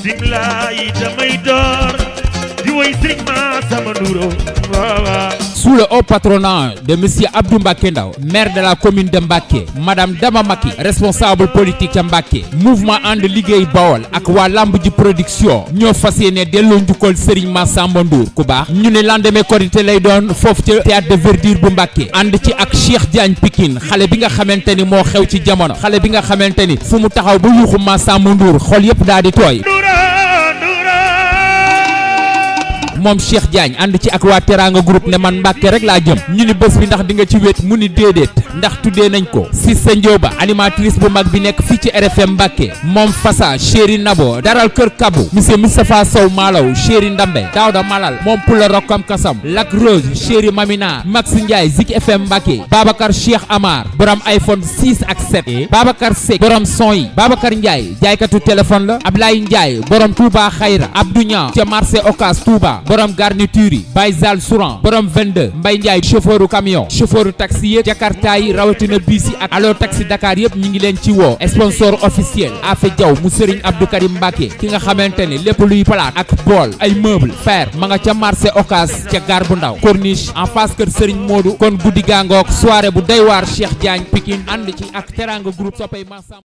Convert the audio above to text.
bisimilah damay door di woy Serigne Massamba Ndouro waaw waaw Sous le haut patronat de Monsieur Abdou Mbacké Ndaw maire de la commune de Mbacké Madame Dama Maki responsable politique ca Mbacké mouvement ànd liggéey Bawol ak waa lamb ji production ñoo fas yéene delloo njukkal Serigne Massamba Ndour ku baax ñu ne lendemain Korité lay doon foofu ca théâtre de verdure bu Mbacké ànd ci ak Cheikh Diagne Pikine xale bi nga xamante ni moo xew ci jamono xale bi nga xamante ni fu mu taxaw ba yuuxu Massamba Ndour xol yëpp daal di tooy Ndouro Ndouro moom Cheikh Diagne ànd ci ak waa Teranga groupe ne man Mbàkke rek laa jëm ñu ni bés bi ndax di nga ci wét mu ni déedéet ndax tuddee nañ ko Cissé Ndioba animatrice bu mag bi nekk fii ci RFM Mbàkke moom Fassa Chéri Nabo daral kër Kabu monsieur Moustapha Sow Malaw Chéri Ndambe Daouda Malal moom Pula Rokkam Kasam Lac Rose Chéri Mamina Max Ndiaye Zik FM Mbàkke Babacar Cheikh Amar borom iPhone 6 ak 7 Babacar Seck borom son yi Babacar Ndiaye jaaykatu téléphone la Ablaye Ndiaye borom Touba Xayra Abdou Niang ca marché Ocas Touba borom garniture yi Baye Zal Souran borom 22 Mbaye Ndiaye chauffeuru camion chauffeuru taxi yëpp Jakarta yi rawatina bis yi ak allo taxi Dakar yëpp ñi ngi leen ci woo sponsor officiel Afe Diaw mu Serigne Abdou Karim Mbacke ki nga xamante ne lépp luy palaat ak bool ay meuble fer ma nga ca marché Ocas ca gar bu ndaw corniche en face kër Serigne Modou kon guddi gaangook soirée bu doy waar Cheikh Diagne Pikine ànd ci ak Teranga groupe soppay Massamba